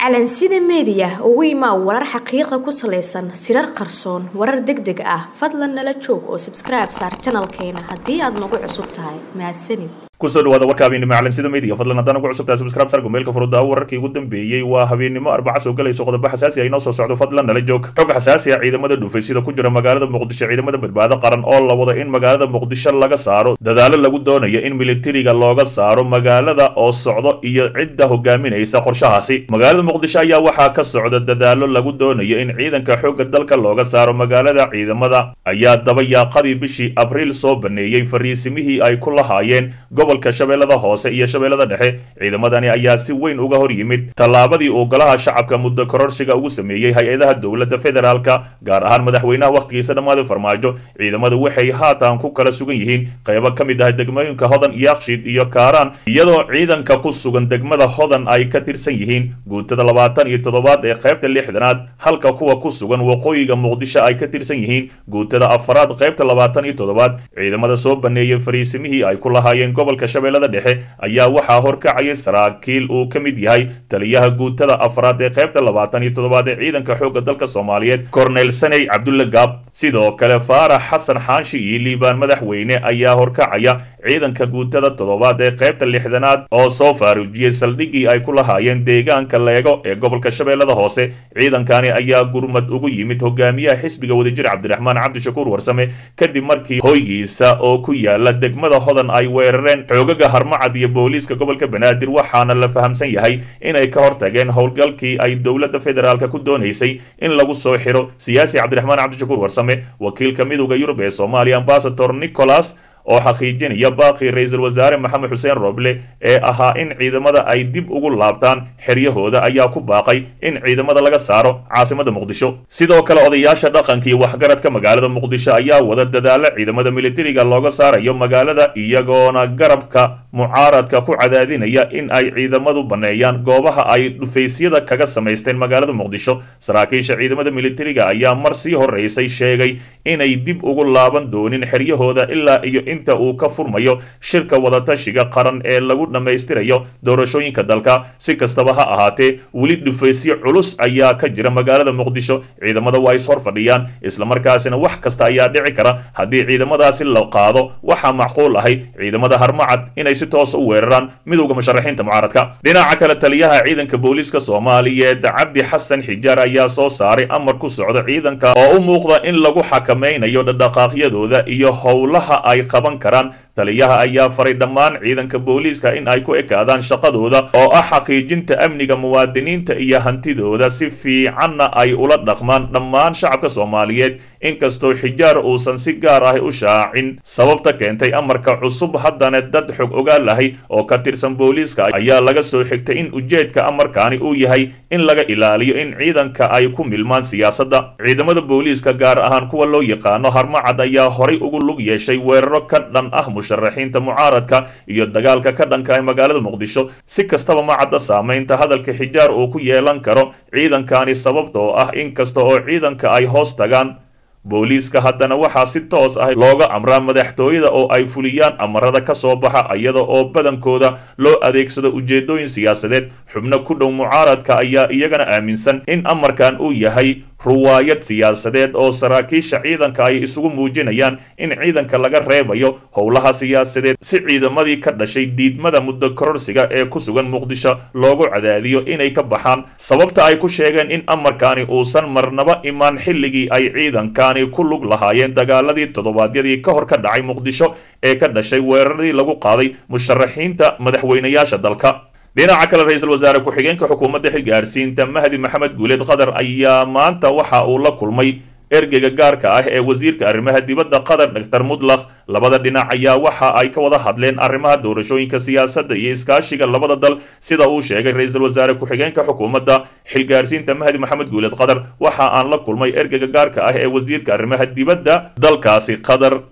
calansida meediya ugu imaa warar xaqiiqa ku salaysan sirar qarsoon warar deg deg ah fadlan nala joog oo sabskribe saar janalkeena haddii aad nagu cusub tahay mahadsanid kusoo dhawaada warka habeennimo calansida media fadlan haddaan ugu cusubtahay subscribe sargo meelka furudaa wararkii ugu dambeeyey waa habeennimo arbaca soo galayso qodobo xasaasi ah inoo soo socdo fadlan nala joog xog xasaasi ah ciidamada dhuufaysida ku jira magaalada muqdisho ciidamada badbaado qaran oo la wado in magaalada muqdisho laga saaro dadaalo lagu doonayo in militariga looga saaro magaalada oo socdo iyo cidda hogaaminaysa qorshahaasi magaalada muqdisho ayaa waxaa ka socda dadaalo lagu doonayo in ciidanka xoogga dalka looga saaro magaalada ciidamada ayaa dabayaaqadii bishii abriil soo baneeyey fariisimihii ay ku lahaayeen gobolka shabeellada hoose iyo shabeellada dhexe ciidamadani ayaa si weyn uga hor yimid tallaabadii uu golaha shacabka muddo kororsiga ugu sameeyey hay-adaha dowladda federaalka gaar ahaan madaxweynaha wakhtigiisa dhammaaday farmaajo ciidamadu waxay haatan ku kala sugan yihiin qaybo ka mid ah degmooyinka hodan yakshiid iyo kaaraan iyadoo ciidanka ku sugan degmada hodan ay ka tirsan yihiin guutada labaatan iyo toddobaad ee qaybta lixdanaad halka kuwa ku sugan waqooyiga muqdisho ay ka tirsan yihiin guutada afaraad qaybta labaatan iyo toddobaad ciidamada soo baneeyey fariisimihii ay ku lahaayeen gobolka shabeellada dhexe ayaa waxaa horkacayay saraakiil uu ka mid yahay taliyaha guutada afraad ee qaybta labaatan iyo toddobaad ee ciidanka xoogga dalka soomaaliyeed cornel saney cabdulle gaab sidoo kale faarax xasan xaanshi iyo liibaan madaxweyne ayaa horkacaya ciidanka guutada toddobaad ee qaybta lixdanaad oo soo faaruujiyey saldhiggii ay ku lahaayeen deegaanka leego ee gobolka shabeellada hoose ciidankani ayaa gurmad ugu yimid hogaamiyaha xisbiga wadajir cabdiraxmaan cabdishakuur warsame kadib markii hoygiisa oo ku yaala degmada hodan ay weerareen xoogaga harmacad iyo booliiska gobolka banaadir waxaana la fahamsan yahay inay ka hortageen howlgalkii ay dowladda federaalk ku doonaysay in lagu soo xiro siyaasi cabdiraxmaan cabdishakuur warsame wakiilka midowda yurub ee soomaaliya ambasador nicholas oo xaqiijinaya baaqii ra-iisul wasaare maxamed xuseen roble ee ahaa in ciidamada ay dib ugu laabtaan xeryahooda ayaa ku baaqay in ciidamada laga saaro caasimada muqdisho sidoo kale odayaasha dhaqanka iyo waxgaradka magaalada muqdisho ayaa wada dadaalo ciidamada militariga looga saarayo magaalada iyagoona garabka mucaaradka ku cadaadinaya in ay ciidamadu baneeyaan goobaha ay dhufaysyada kaga samaysteen magaalada muqdisho saraakiisha ciidamada militariga ayaa mar sii horeysay sheegay inay dib ugu laaban doonin xeryahooda ilaa iyo inta uu ka furmayo shirka wadatashiga qaran ee lagu dhammaystirayo doorashooyinka dalka si kastaba ha ahaatee weli dhufaysyo culus ayaa ka jira magaalada muqdisho ciidamada waa is hor fadhiyaan islamarkaasina wax kasta ayaa dhici kara haddii ciidamadaasi la qaado waxaa macquul ahay ciidamada harmacad inay si toosa u weeraraan midowda musharaxiinta mucaaradka dhinaca kale taliyaha ciidanka booliiska soomaaliyeed cabdi xasan xijaar ayaa soo saaray amar ku socda ciidanka oo u muuqda in lagu xakamaynayo dhadhaqaaqyadooda iyo howlaha ay qaban karaan taliyaha ayaa faray dhammaan ciidanka booliiska in ay ku ekaadaan shaqadooda oo ah xaqiijinta amniga muwaadiniinta iyo hantidooda si fiicanna ay ula dhaqmaan dhammaan shacabka soomaaliyeed inkastoo xijaar uusan si gaar ah u shaacin sababta keentay amarka cusub haddana dad xog ogaal lahay oo ka tirsan booliiska ayaa laga soo xigtay in ujeedka amarkaani uu yahay in laga ilaaliyo in ciidanka ay ku milmaan siyaasadda ciidamada booliiska gaar ahaan kuwa loo yaqaano harmacad ayaa horay ugu lug yeeshay weeraro ka dhan ah musharaxiinta mucaaradka iyo dagaalka ka dhanka ah magaalada muqdisho si kastaba ma cadda saamaynta hadalka xijaar uu ku yeelan karo ciidankani sababtoo ah inkasta oo ciidanka ay hoos tagaan booliiska haddana waxaa si toos ah looga amraa madaxtooyada oo ay fuliyaan amarada ka soo baxa iyada oo badankooda loo adeegsado ujeedooyin siyaasadeed xubno ku dhow mucaaradka ayaa iyagana aaminsan in amarkan uu yahay ruwaayad siyaasadeed oo saraakiisha ciidanka ay isugu muujinayaan in ciidanka laga reebayo howlaha siyaasadeed si ciidamadii ka dhashay diidmada muddo kororsiga ee ku sugan muqdisho loogu cadaadiyo inay ka baxaan sababta ay ku sheegeen in amarkaani uusan marnaba imaan xilligii ay ciidankani ku lug lahaayeen dagaaladii toddobaadyadii ka hor ka dhacay muqdisho ee ka dhashay weeraradii lagu qaaday musharaxiinta madaxweynayaasha dalka dhinaca kale ra-iisul wasaare ku-xigeenka xukuumadda xilgaarsiinta mahdi maxamed guuleed qatar ayaa maanta waxa uu la kulmay ergeyga gaarka ah ee wasiirka arrimaha dibadda qatar doctor mudlaq labada dhinac ayaa waxa ay ka wada hadleen arrimaha doorashooyinka siyaasadda iyo iskaashiga labada dal sida uu sheegay ra-iisul wasaare ku-xigeenka xukuumadda xilgaarsiinta mahdi maxamed guuleed qatar waxa aan la kulmay ergeyga gaarka ah ee wasiirka arrimaha dibadda dalkaasi qatar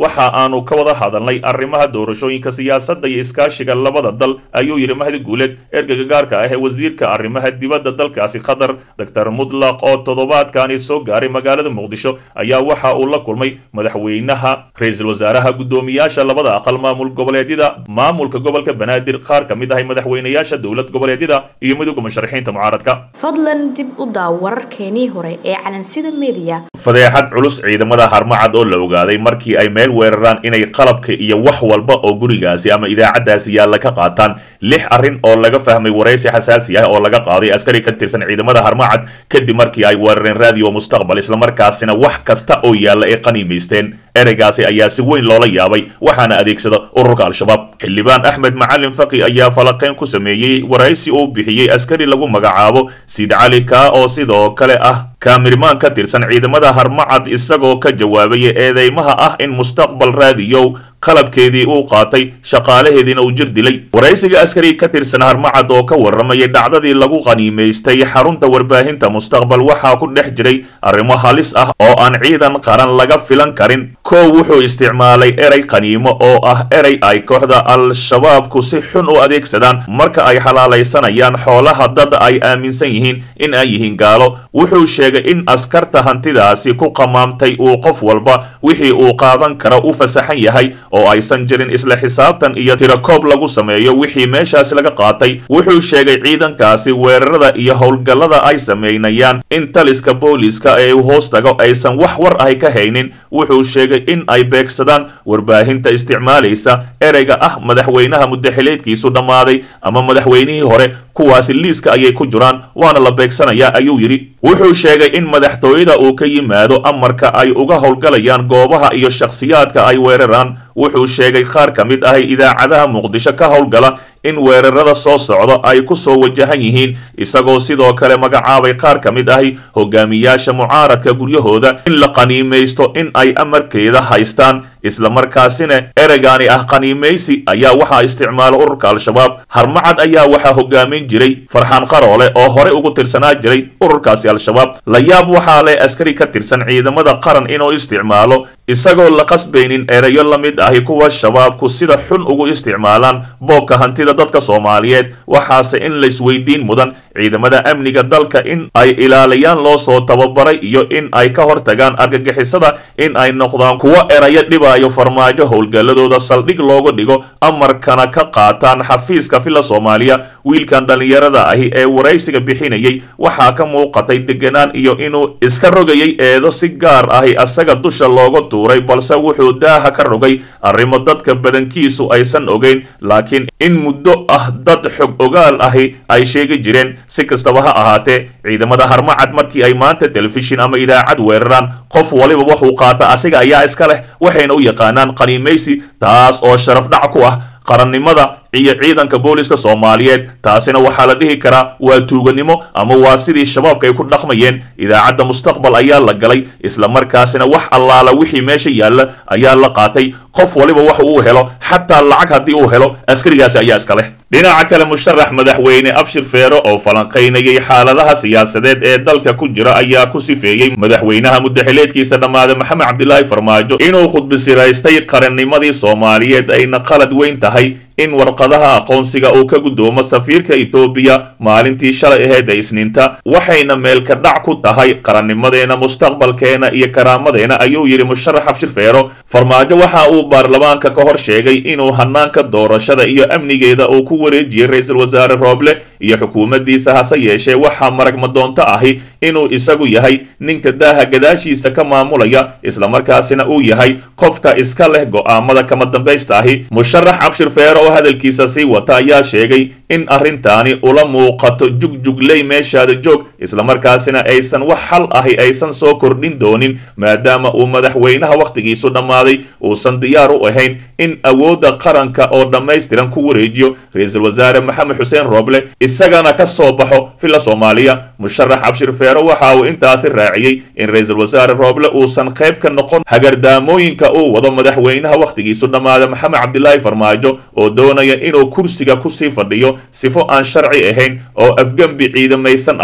waxa aanu ka wada hadalnay arrimaha doorashooyinka siyaasadda iyo iskaashiga labada dal ayuu yidhi mahdi guuleed ergeyga gaarka ah ee wasiirka arrimaha dibadda dalkaasi qatar doctor mudlaq oo toddobaadkani soo gaaray magaalada muqdisho ayaa waxa uu la kulmay madaxweynaha ra-iisul wasaaraha guddoomiyaasha labada aqal maamul goboleedyada maamulka gobolka banaadir qaar ka mid ahay madaxweynayaasha dowlad goboleedyada iyo midowga musharaxiinta mucaaradka fadlan dib u daaw wararkeenii hore ee calansida media fadeexad culus ciidamada harmacad oo la ogaaday markii ay meel weeraraan inay qalabka iyo wax walba oo gurigaasi ama idaacadaasi yaalla ka qaataan lix arrin oo laga fahmay waraysi xasaasi ah oo laga qaaday askari ka tirsan ciidamada harmacad kadib markii ay weerareen raadiyo mustaqbal islamarkaasina wax kasta oo yaalla ay qaniimaysteen ereygaasi ayaa si weyn loola yaabay waxaana adeegsada ururka al-shabaab xildhibaan axmed macalin faqi ayaa falaqeyn ku sameeyey waraysi uu bixiyey askari lagu magacaabo siid cali kaa oo sidoo kale ah kaamirmaan ka tirsan ciidamada harmacad isagoo ka jawaabaya eedeymaha ah in mustaqbal raadiyow qalabkeedii uu qaatay shaqaalaheediina uu jir dilay waraysiga askari ka tirsan harmacad oo ka warramayay dhacdadii lagu qaniimaystay xarunta warbaahinta mustaqbal waxaa ku dhex jiray arrimo halis ah oo aan ciidan qaran laga filan karin kow wuxuu isticmaalay erey qaniimo oo ah erey ay kooxda al-shabaabku si xun u adeegsadaan marka ay xalaalaysanayaan xoolaha dad ay aaminsan yihiin in ay yihiin gaalo wuxuu sheegay in askarta hantidaasi ku qamaamtay uu qof walba wixii uu qaadan karo u fasaxan yahay oo aysan jirin isla xisaabtan iyo tirakoob lagu sameeyo wixii meeshaas laga qaatay wuxuu sheegay ciidankaasi weerarada iyo howlgallada ay sameynayaan in taliska booliiska ee u hoos tago aysan wax war ahy ka haynin wuxuu sheegay in ay beegsadaan warbaahinta isticmaalaysa ereyga ah madaxweynaha muddaxileedkiisu dhammaaday ama madaxweynihii hore kuwaasi liiska ayay ku jiraan waana la beegsanayaa ayuu yidhi wuxuu sheegay in madaxtooyada uu ka yimaado amarka ay uga howlgalayaan goobaha iyo shakhsiyaadka ay weeraraan wuxuu sheegay qaar ka mid ahay idaacadaha muqdisho ka howlgala in weerarada soo socda ay ku soo wajahan yihiin isagoo sidoo kale magacaabay qaar ka mid ahi hogaamiyaasha mucaaradka guryahooda in la qaniimaysto in ay amarkeeda haystaan islamarkaasina ereygaani ah qaniimaysi ayaa waxaa isticmaala ururka al-shabaab harmacad ayaa waxaa hogaamin jiray farxaan qaroole oo horey ugu tirsanaa jiray ururkaasi al-shabaab la yaab waxaa leh askari ka tirsan ciidamada qaran inuu isticmaalo isagoo la qasbaynin ereyo la mid ahi kuwa shabaabku sida xun ugu isticmaalaan boobka hantida dadka soomaaliyeed waxaase in laysweydiin mudan ciidamada amniga dalka in ay ilaaliyaan loo soo tababaray iyo in ay ka hortagaan argagixisada in ay noqdaan kuwo erayo dhibaayo farmaajo howlgalladooda saldhig looga dhigo amarkana ka qaataan xafiiska filla soomaaliya wiilkan dhallinyarada ahi ee waraysiga bixinayay waxaa ka muuqatay deganaan iyo inuu iska rogayay eedo si gaar ahi asaga dusha looga tuuray balse wuxuu daaha ka rogay arrimo dadka badankiisu aysan ogeyn laakiin in muddo ah dad xog ogaal ahi ay sheegi jireen si kastaba ha ahaatee ciidamada harmacad markii ay maanta telefishin ama idaacad weeraraan qof waliba wuxuu qaata asiga ayaa iska leh waxayna u yaqaanaan qaniimaysi taas oo sharaf dhac ku ah qarannimada iyo ciidanka booliska soomaaliyeed taasina waxaa la dhihi karaa waa tuuganimo ama waa sidii shabaabka ay ku dhaqmayeen idaacadda mustaqbal ayaa la galay islamarkaasina wax allaala wixii meesha yaalla ayaa la qaatay qof waliba wax uu helo xataa lacag haddii uu helo askarigaasi ayaa iska leh dhinaca kale musharax madaxweyne abshir feero oo falanqaynayay xaaladaha siyaasadeed ee dalka ku jira ayaa ku sifeeyey madaxweynaha muddaxileedkiisa dhammaade maxamed cabdilaahi farmaajo inuu khudbisiraystay qarannimadii soomaaliyeed ayna qalad weyn tahay in warqadaha aqoonsiga uu ka guddoomo safiirka etoobiya maalintii shalay aheyd ee isniinta waxayna meelka dhac ku tahay qarannimadeena mustaqbalkeena iyo karaamadeenna ayuu yidhi musharax abshir feero farmaajo waxa uu baarlamaanka ka hor sheegay inuu hanaanka doorashada iyo amnigeeda uu ku wareejiyey ra-iisul wasaare rooble iyo xukuumaddiisa hase yeeshee waxaa maragmadoonto ahi inuu isagu yahay ninka daaha gadaashiisa ka maamulaya islamarkaasina uu yahay qofka iska leh go'aamada kama dambaysta ahi musharax abshir feero oo hadalkiisa sii wata ayaa sheegay in arrintaani ula muuqato jugjugley meeshaada joog islamarkaasina aysan wax xal ahi aysan soo kordhin doonin maadaama uu madaxweynaha wakhtigiisu dhammaaday uusan diyaar u ahayn in awoodda qaranka oo dhammaystiran ku wareejiyo ra-iisul wasaare maxamed xuseen rooble isagana ka soo baxo filla soomaaliya musharax abshir feero waxa uu intaasi raaciyey in ra-iisul wasaare rooble uusan qayb ka noqon hagardaamooyinka uu wado madaxweynaha wakhtigiisu dhammaada maxamed cabdilaahi farmaajo oo doonaya inuu kursiga kusii fadhiyo sifo aan sharci ahayn oo afgembi ciidamaysan ahi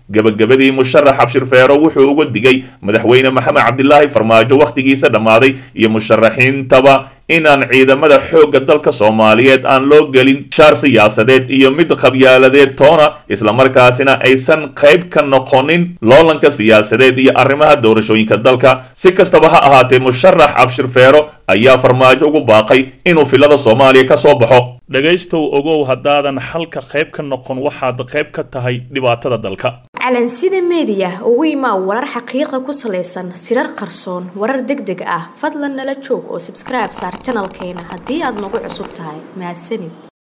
gebagabadii musharax abshir feero wuxuu uga digay madaxweyne maxamed cabdilaahi farmaajo wakhtigiisa dhammaaday iyo musharaxiintaba inaan ciidamada xoogga dalka soomaaliyeed aan loo gelin shaar siyaasadeed iyo mid qabyaaladeed toona islamarkaasina aysan qayb ka noqonin loolanka siyaasadeed iyo arrimaha doorashooyinka dalka si kastaba ha ahaatee musharax abshir feero ayaa farmaajo ugu baaqay inuu filada soomaaliya ka soo baxo dhegaystow ogow haddaadan xalka qayb ka noqon waxaad qayb ka tahay dhibaatada dalka calansida meediya ugu imaa warar xaqiiqa ku salaysan sirar qarsoon warar deg deg ah fadlan nala joog oo sabskribe saar janalkeena haddii aad nagu cusub tahay mahadsanid